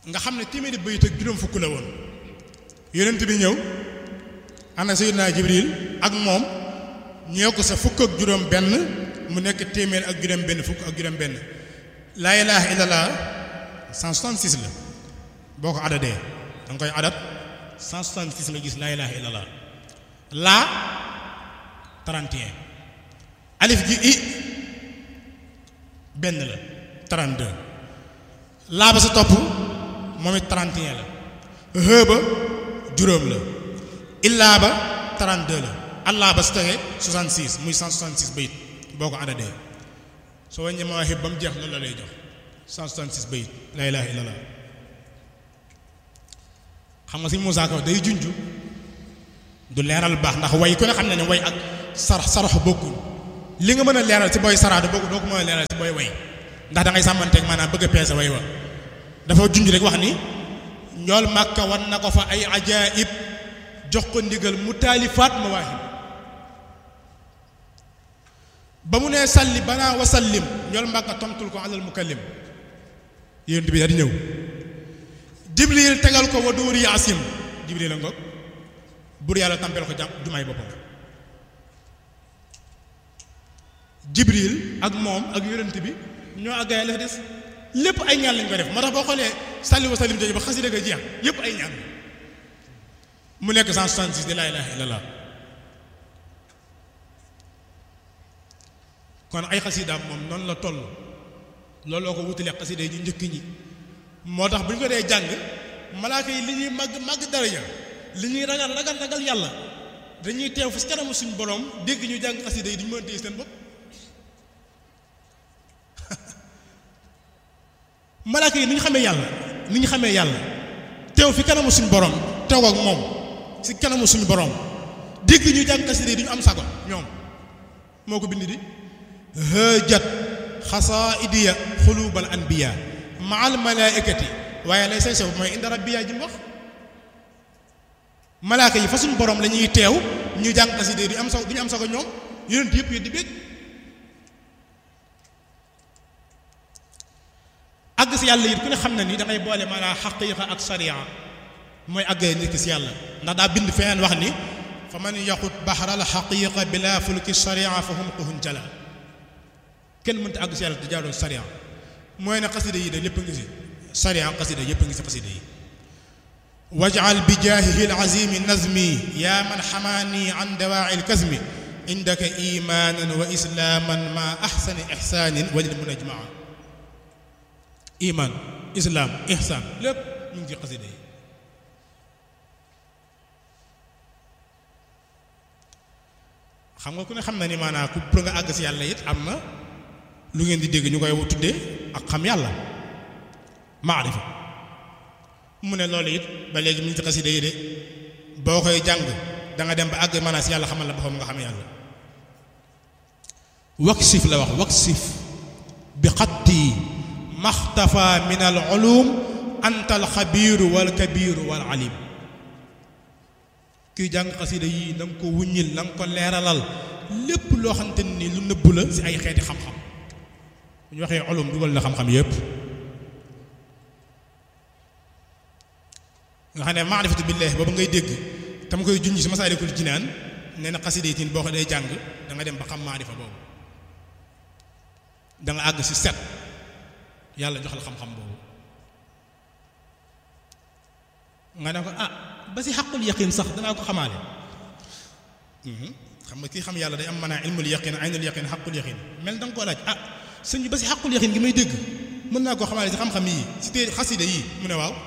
nga xam ne téeméeri bayit ak juróom fukk la woon yonent bi ñëw ana Seydina Jibril ak moom ñoo ko sa fukk ak juróom benn mu nekk téeméer ak juróom benn fukk ak juróom benn laa ilaaha illallah 166 la boo ko adadee da nga koy adat 166 nga gis laa ilaaha illallah laa 31 alif gi i benn la 32 laa ba sa topp moom it 31 la hë ba juróom la illaa ba 32 la allah ba su tege 66 muy 166 bayit boo ko adadee soo wàññee mawaahib ba mu jeex loolu la lay jox 166 bayit laa ilaaha illallah xam nga si Moussa Ka day junj du leeral baax ndax way ku ne xam ne ne way ak sarax sarax bokkul li nga mën a leeral si booy sarax doo ko mën a leeral si booy way ndax da ngay sàmmanteeg maanaam bëgg a peese way wa dafa junj rek wax ni ñool màkka wan na ko fa ay ajaib jox ko ndigal mu taalifaat mawaahib ba mu nee salli banaa wa sallim ñool màkka tontul ko alal mukallim yéen bi daal di ñëw jibril tegal ko wa dóori yaasim jibril la ngoog bur yàlla tàmpeel ko jàmm jumaay boppam jibril ak moom ak yonent bi ñoo àggaay la des lépp ay ñaan lañ koy def moo tax boo xoolee salli wa sallim jooju ba xasida ga jeex yépp ay ñaan mu nekk 166 de laa ilaaha illallah kon ay xasidaam moom noonu la toll looloo ko wutalee xasida yi ñu njëkk ñi moo tax bu ñu ko dee jàng malaaka yi li ñuy màgg màgg daraja li ñuy ragal ragal ragal yàlla dañuy teew fi kanamu suñu borom dégg ñu jàng xasida yi duñu mën a téye seen bopp malaaka yi ni ñu xamee yàlla ni ñu xamee yàlla teew fi kanamu suñu borom teew ak moom si kanamu suñu borom dégg ñu jàng xasida yi duñu am sago ñoom moo ko bind di hëjat xasaidiya xulubal anbiya maal malaikati waaye lay say sef mooy inda rabbiya ji mu wax malaaka yi fa suñu borom la ñuy teew ñu jàng xasida yi duñu am sago duñu am sago ñoom yonent yëpp yi di bég àgg si yàlla it ku ne xam na ni dangay boole maanaam xaqiiqa ak sariya mooy àggee nit ki si yàlla ndax daa bind feneen wax ni fa man yaxut baxaral xaqiiqa bila fulki sariya fa hum quhun jala kenn mënta àgg si yàlla di jaaroo sariya mooy ne xasida yi de lépp a ngi si sariya xasida yépp a ngi si xasida yi wajal bi jaahihi alazimi nazmi yaa man xamaani an dawaaci alkazmi indaka imaanan wa islaaman ma axsani ixsaanin walil munajmaa iman islam ihsan lépp ñu ngi ci xasida yi xam nga ku ne xam na ni maanaam ku pour nga àgg si yàlla it am na lu ngeen di dégg ñu koy tuddee ak xam yàlla maarifa mu ne loolu it ba léegi mu ngi ci xasida yi de boo koy jàng da nga dem ba àgg maanaam si yàlla xamal la boppam nga xam yàlla waksif la wax waksif bi xatti maxtafa min al ulum anta al xabiiru wal kabiiru wal alim kuy jàng xasida yii na nga ko wuññil na nga ko leeralal lépp loo xamante ni lu nëbbu la si ay xeeti xam-xam bu ñu waxee ulum dugal na xam-xam yépp nga xam ne maarifatu billaahi boobu ngay dégg tam koy junj si masaalikul jinaan nee na xasida yi tin boo ko dee jàng da nga dem ba xam maarifa boobu da nga àgg si set yàlla jox la xam-xam boobu nga ne ko ah ba si xaqul yaqin sax danaa ko xamaale xam nga kii xam yàlla day am maanaa ilmul yaqin aynul yaqin xaqul yaqin mel da nga koo laaj ah sëñ bi ba si xaqul yaqin gi may dégg mën naa koo xamaale si xam-xam yii si tee xasida yii mu ne waaw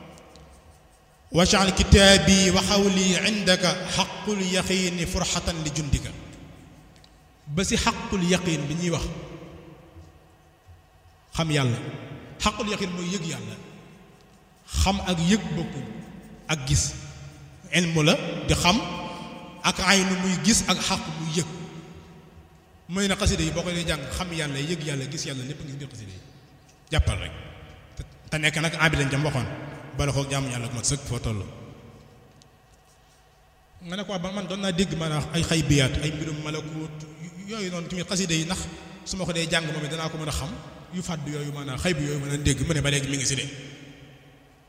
wajal kitaabi wa xawli indaka xaqul yaqini furxatan li jundika ba si xaqul yaqin bi ñuy wax xam yàlla xaqul yaqin mooy yëg yàlla xam ak yëg bokkul ak gis ilmu la di xam ak aynu muy gis ak xaq muy yëg mooy na xasida yi boo ko dee jàng xam yàlla yëg yàlla gis yàlla lépp ngi biir xasida yi jàppal rek te nekk nag abi lañ jam waxoon bala ko jaamu yàlla ko mat sëkk foo toll nga ne ko ba man doon naa dégg maanaam ay xay biyaat ay mbirum malakut yooyu noonu tamit xasida yi ndax su ma ko dee jàng moom it danaa ko mën a xam yu fàdd yooyu maanaam xay bi yooyu mën a dégg mu ne ba léegi mi ngi si de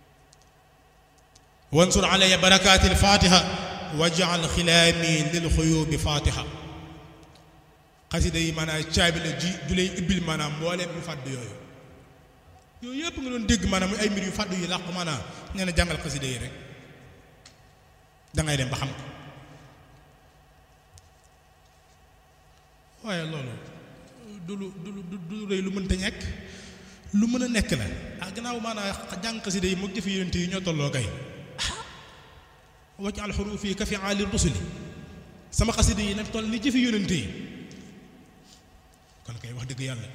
wansur alaya barakaati alfatiha wajal xilaami lil xuyubi fatiha xasida yi maanaam caabi la ji ju lay ibbil maanaam mbooleem yu fàdd yooyu yooyu yëpp nga doon dégg maanaam muy ay mbir yu fàdd yu làqu maanaam nee na jàngal xasida yi rek dangay dem ba xam ko waaye loolu du lu du lu du lu rëy lu mënta ñekk lu mën a nekk la ah gannaaw maanaam jàng xasida yi moog jëfe yonent yi ñoo tolloo kay wacc alxuruuf yi ka fi aali rusuli sama xasida yi nag toll ni jëfe yonent yi kon kay wax dëgg yàlla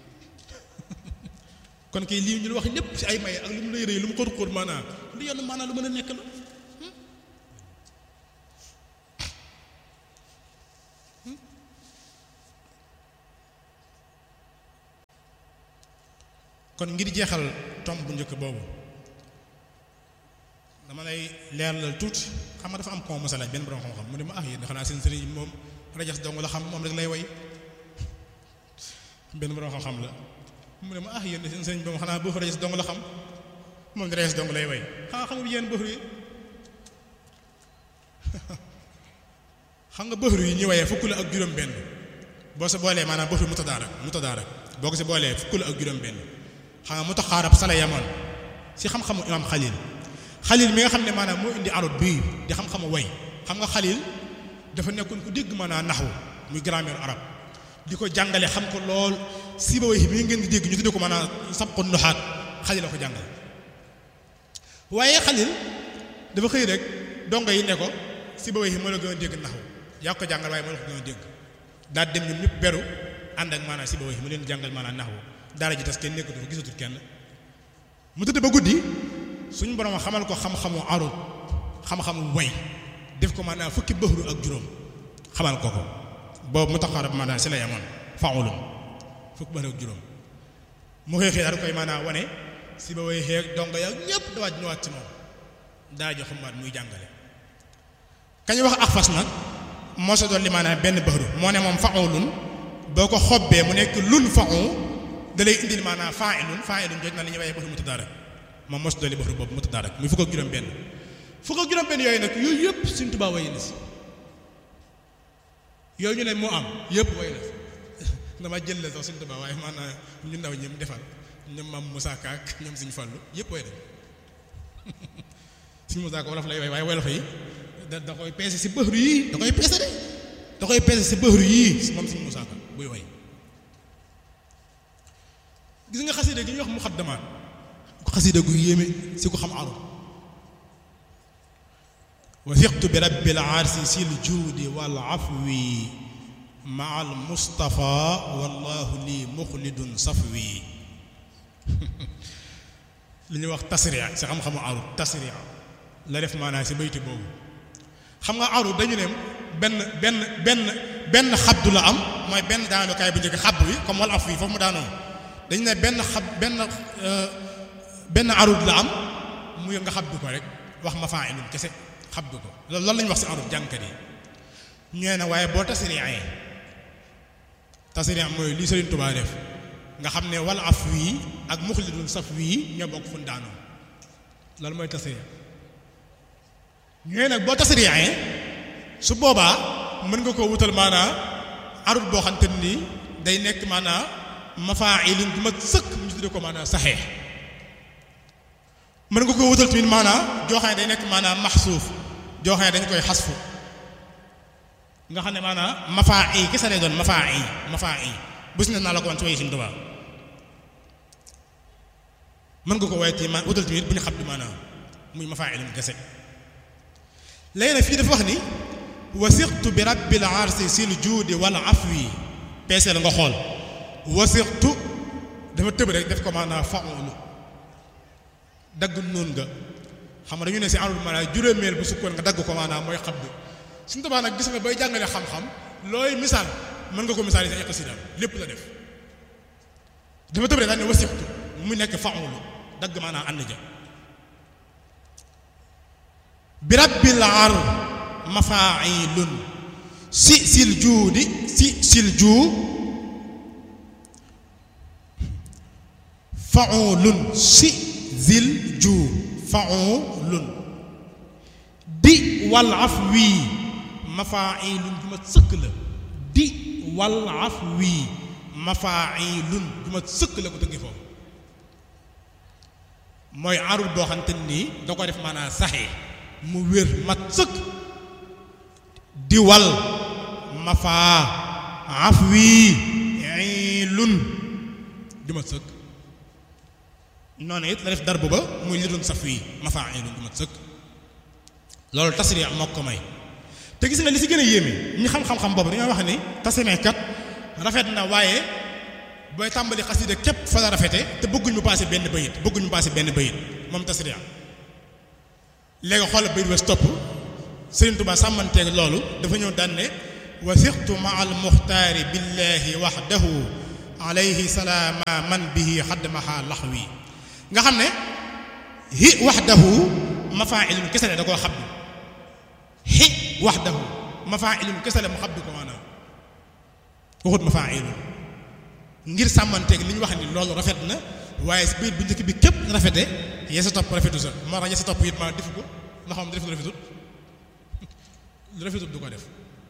kon kay lii ñu la wax lépp ci ay may ak lu mu lay rëy lu mu xóot xóot maanaam lu yenn maanaam lu mën a nekk la kon ngir jeexal tomb bu njëkk boobu dama lay leeralal tuuti xam nga dafa am ko mos a laaj benn borom xam-xam mu ne ma ah yéen xanaa seen sëriñ moom rajas dong la xam moom rek lay way benn borom xam-xam la mu ne ma ah yéen seen sëriñ moom xanaa bëf rajas dong la xam moom di rajas dong lay way xanaa xam nga yéen bëfru yi xam nga bëfru yi ñu wayee fukk la ak juróom-benn boo sa boolee maanaam bëfru mutadaarak mutadaarak boo ko si boolee fukk la ak juróom-benn xam nga mu tax xaarab sala yamoon si xam-xamu imaam xalil xalil mi nga xam ne maanaam moo indi arut bii di xam-xamu way xam nga xalil dafa nekkoon ku dégg maanaam naxwu muy grammaire arab di ko jàngale xam ko lool si ba way mi ngeen di dégg ñu tuddee ko maanaam sabqu nuxaat xalil la ko jàngale waaye xalil dafa xëy rek dongo yi ne ko si ba way moo la gën a dégg naxwu yaa ko jàngal waaye moo la ko gën a dégg daal dem ñoom ñëpp beru ànd ak maanaam si ba way mu leen jàngal maanaam naxwu daara ji tas kenn nekkatu fa gisatul kenn mu tëdd ba guddi suñu borom xamal ko xam-xamu arut xam-xamu way def ko maanaam fukki bëxru ak juróom xamal ko ko boobu mu taxaarab maanaam si lay amoon faulum fukki bëxru ak juróom mu xëy xëy daal koy maanaam wane si ba way xeeg dongo ya ñëpp dawaat ñëwaat ci moom daa jox xamaat muy jàngale kañ wax ak fas nag moo sa dolli maanaam benn bëxru moo ne moom faulun boo ko xobbee mu nekk lun faul da lay indil maanaam fa'ilun fa'ilun jot na li ñuy waxee bëxru mutadaarak moom mos dolli bëxru boobu mutadaarak muy fukk ak juróom-benn fukk ak juróom-benn yooyu nag yooyu yëpp Sëriñ Tuubaa way na si yooyu ñu ne moo am yëpp way na dama jël la sax Sëriñ Tuubaa waaye maanaam ñu ndaw ñi mu defal ñoom maam Moussa Ka ak ñoom Sëriñ Fallu yëpp way nañ Sëriñ Moussa Ka wolof lay way waaye wolof yi da da koy peese si bëxru yii da koy peese de da koy peese si bëxru yii moom Sëriñ Moussa Ka buy way gis nga xasida gi ñuy wax muxaddamaat xasida gu yéeme si ko xam arab wasiqtu bi rabbil arsi sil juudi wal afwi maa al mustafa wallahu lii muxlidun safwi li ñuy wax tasria si xam-xamu arab tasria la def maanaam si bayti boobu xam nga arab dañu ne benn benn benn benn xabdu la am mooy benn daanukaay bu njëkk xabdu wi comme wal afwi foofu mu daanoo dañu ne benn xab benn benn arud la am muy nga xabdu ko rek wax ma faa ilum kese xabdu ko loolu loolu lañu wax si arud jànkat yi ñee na waaye boo tasriyaee tasriya mooy li Sëriñ Tuubaa def nga xam ne wal af wii ak muxlidun saf wii ñoo bokk fu daanoo loolu mooy tasriya ñee nag boo tasriyaee su boobaa mën nga koo wutal maanaa arud boo xam te nii day nekk maanaa mafaa'ilin bu mag sëkk ñu tuddee ko maanaam saxeex mën nga ko wutal tamit maanaam joo xam ne day nekk maanaam maxsuuf joo xam ne dañ koy xasfu nga xam ne maanaam mafaa'i kese lay doon mafaa'i mafaa'i bés na naa la ko wan ci way Sëriñ Tuubaa mën nga ko waaye ci ma wutal tamit bu ñu xam di maanaam muy mafaa'ilin kese léegi nag fii dafa wax ni wasiqtu bi rabbil arsi sil juudi wal afwi peese la nga xool wasixtu dafa tëb rek def ko maanaam faulu dagg noonu nga xam nga dañu ne si arul maanaam juróomeel bu sukkoon nga dagg ko maanaam mooy xam bi suñu tabaa nag gis nga bay jàngale xam-xam looy misaal mën nga ko misaal yi sa xasidaam lépp la def dafa tëb rek daal ne wasixtu mu nekk faulu dagg maanaam ànd ja bi rabbil ar mafailun si sil juudi si sil juu faulun si zil juu faulun di wal af wii mafailun ju mat sëkk la di wal af wii mafailun ju mat sëkk la ko tëggi foofu mooy arul boo xamante nii da ko def maanaam saxee mu wér mat sëkk di wal mafaa af wii ilun ju mat sëkk noonu it la def dar ba muy li doon saf wii mafaa ilun ju mat sëkk loolu tasriya moo ko may te gis nga li si gën a yéeme ñi xam-xam-xam boobu dañoo wax ni tasriya kat rafet na waaye booy tàmbali xasida képp fa la rafete te bëgguñ mu paase benn bayit bëgguñ mu paase benn bayit moom tasriya léegi xoolal bayit wes topp Sëriñ Tuubaa sàmmanteeg loolu dafa ñëw daan ne wasiqtu ma al muxtaari billahi waxdahu alayhi salaama man bihi xaddamaha laxwi nga xam ne hi waxdahu mafaa'ilun kese la da koo xabdu hi waxdahu mafaa'ilun kese la mu xabdu ko maanaam waxut mafaa'ilun ngir sàmmanteeg li ñu wax ni loolu rafet na waaye si biir bu njëkk bi képp rafete yee sa topp rafetu sa moo tax yee sa topp it ma defu ko ndax moom def lu rafetut lu rafetut du ko def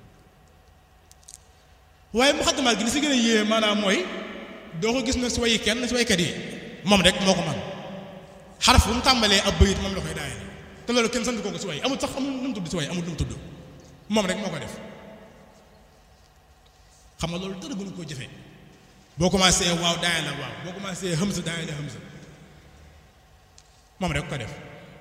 waaye muxaddimaat gi li si gën a yéeme maanaam mooy doo ko gis na si wayi kenn si waykat yi moom rek moo ko man xaraf bu mu tàmbalee ab bayit moom la koy daayee te loolu kenn sant ko ko si way amul sax amul nu mu tudd si way amul nu mu tudd moom rek moo ko def xam nga loolu dara gënu koo jëfee boo commencé waaw daay la waaw boo commencé hamza daay la hamza moom rek ko def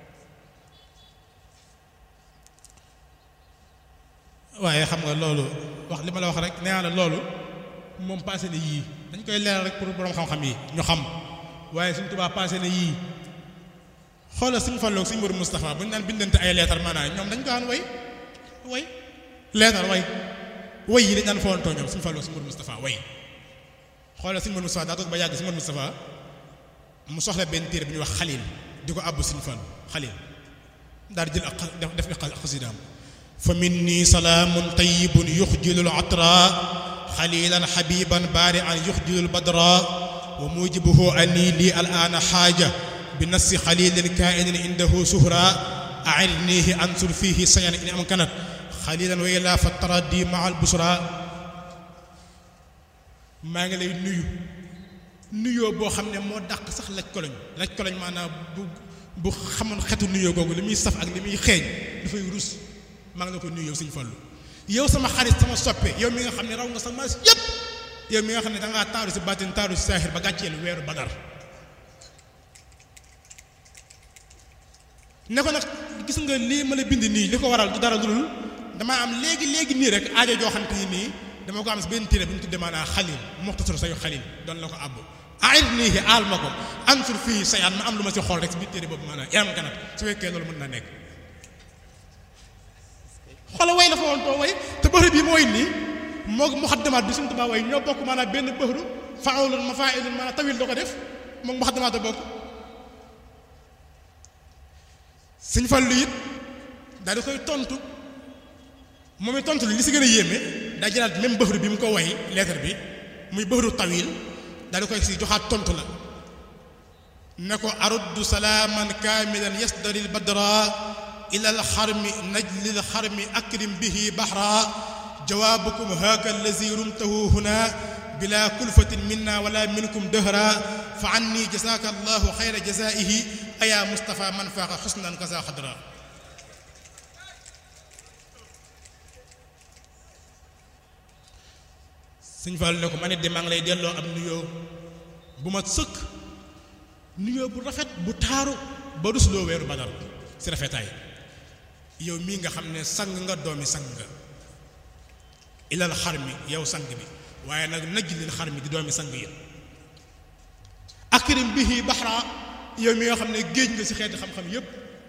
waaye xam nga loolu wax li ma la wax rek nee naa la loolu moom passé na yii dañ koy leeral rek pour borom xam-xam yi ñu xam waaye suñ tubaab passé na yii xoolal suñ falloog suñ Mourou Moustapha bu ñu daan bindante ay leetar maanaam ñoom dañ ko daan way way leetar way way yi dañ daan foontoo ñoom suñ falloog suñ Mourou Moustapha way xoolal suñ Mourou Moustapha daa toog ba yàgg suñ Mourou Moustapha mu soxla benn téere bi ñuy wax xalil di ko àbb suñ fall xalil daal di jël ak def def ak xasidaam fa minni salaamun tayyibun yuxjilul atra xalilan xabiban baari an yuxjilul badra wa mujibuhu anni lii al aana xaaja bi nassi xalilin kainin indahu suhra airnihi ansur fihi sayan in amkanat xalilan wa ila fa taradi maa al busra maa ngi lay nuyu nuyoo boo xam ne moo dàq sax laj koloñ laj koloñ maanaam bu bu xamoon xetu nuyoo googu li muy saf ak li muy xeeñ dafay rus maa ngi la ko nuyu yow Sëñ Fallu yow sama xarit sama soppe yow mi nga xam ne raw nga sa maas yépp yow mi nga xam ne dangaa taaru si baatin taaru si saaxir ba gàcceel weeru badar ne ko nag gis nga lii ma la bind nii li ko waral du dara dul damaa am léegi léegi nii rek aajo joo xam te ni nii dama ko am si benn téere bu ñu tuddee maanaam xalil muxtasar sayu xalil doon la ko àbb air nii aal ma ko ansur fii sayaan ma am lu ma si xool rek si biir téere boobu maanaam yaram kanat su fekkee loolu mën na nekk xoola way la fa woon too way te bëxru bi mooy nii moo muxaddamaat bi suñu tubaab way ñoo bokk maanaam benn bëxru faawlun mafaa'ilun maanaam tawil da ko def moom muxaddamaat a bokk suñ fallu it daal di koy tontu moom it tontu li li si gën a yéeme daa jëlaat même bëxru bi mu ko way lettre bi muy bëxru tawil daal di koy si joxaat tontu la ne ko aruddu salaaman kaamilan yasdaril badra ila alxarmi najli alxarmi akrim bihi baxra jawaabukum haaka allazi rumtahu huna bila kulfatin minna wala minkum dëhra fa anni jasaaka allahu xayra jasaihi aya Mustafa man faaqa xusnan kasa xadra Sëñ Fall ne ko ma ne de maa ngi lay delloo am nuyoo bu ma sëkk nuyoo bu rafet bu taaru ba rusloo weeru badal si rafetaay yow mii nga xam ne sang nga doomi sang nga ilal xar mi yow sang bi waaye nag najlil xar mi di doomi sang yi akrim bihi baxra yow mi nga xam ne géej nga si xeeti xam-xam yépp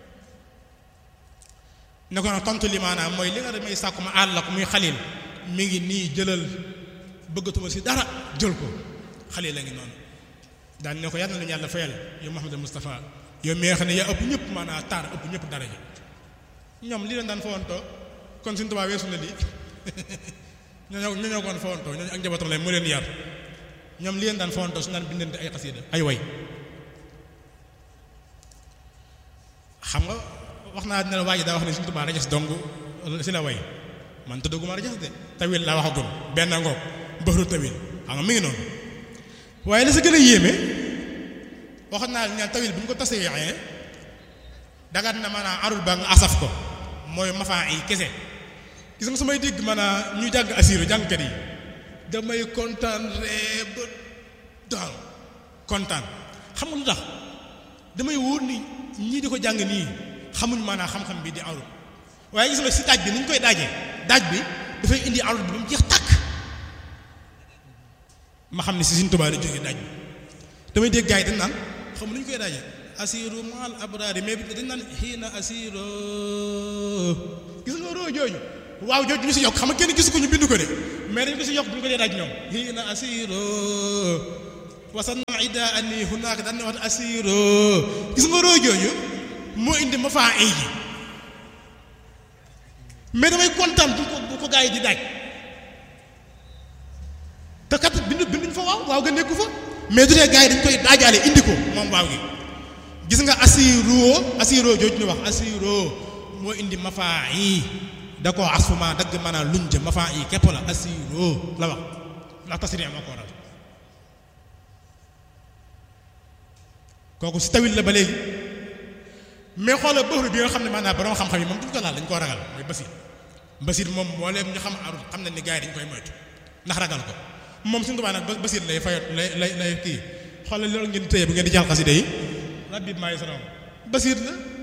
ne ko nag tontu li maanaam mooy li nga damay sàkku ma àll ko muy xalil mi ngi nii jëlal bëggatuma si dara jël ko xalil la ngi noonu daan ne ko yàlla na lu yàlla fayal yow Mouhamadou Moustapha yow mi nga xam ne yaa ëpp ñëpp maanaam taar ëpp ñëpp daraja ñoom li leen daan fawantoo kon suñu tubaab weesu na lii ñoo ñoo ñoo koon fawantoo ñooñu ak njabootam lay mu leen yar ñoom li leen daan fawantoo su naan bindante ay xasida ay way xam nga wax naa ne la waa ji daa wax ne Sëriñ Tuubaa rajas dong si la way man tuddaguma rajas de tawil laa waxagum benn ngoog bëxru tawil xam nga mi ngi noonu waaye la sa gën a yéeme waxoon naa ne tawil bu ñu ko tasee dagat na maanaam arul ba nga asaf ko mooy mafaa yi kese gis nga su may dégg maanaam ñuy jàng asiru jàngkat yi damay kontaan ree ba daal kontaan xam nga lu tax damay wóor ni ñii di ko jàng nii xamuñ maanaam xam-xam bi di arul waaye gis nga si daaj bi ni ñu koy daajee daaj bi dafay indi arul bi ba mu jeex tàkk ma xam ne si Sëriñ Tuubaa la jógee daaj bi damay dégg gars yi dañ naan xam nu ñu koy daajee asiru maal abraari mais dañ naan xiina asiru gis nga roo jooju waaw jooju ñu si yokk xam nga kenn gisu ko ñu bind ko de mais dañ ko si yokk bu ñu ko dee daaj ñoom xiina asiru wasan na ida ani hunaaka dañ ne wax asiru gis nga roo jooju moo indi ma faa ay ji mais damay kontaan bu ko bu ko gars yi di daaj te kat bind binduñ fa waaw waaw nga nekku fa mais du tee gars yi dañ koy daajaale indi ko moom waaw gi gis nga asiroo asiroo jooju ñu wax asiroo moo indi mafaa yi da koo asfuma dagg maanaam luñ jë mafaa yi képp la asiroo la wax ndax tasiri moo ko waral kooku si tawil la ba léegi mais xoolal bëxru bi nga xam ne maanaam borom xam-xam yi moom duñ ko laal dañ koo ragal mooy basir basir moom moo leen ñu xam arul xam nañ ni gars yi dañ koy moytu ndax ragal ko moom suñu tubaab nag basir lay fayot lay lay lay kii xoolal loolu ngeen di téye bu ngeen di jàll xasida yi rabbi maay salaam basir la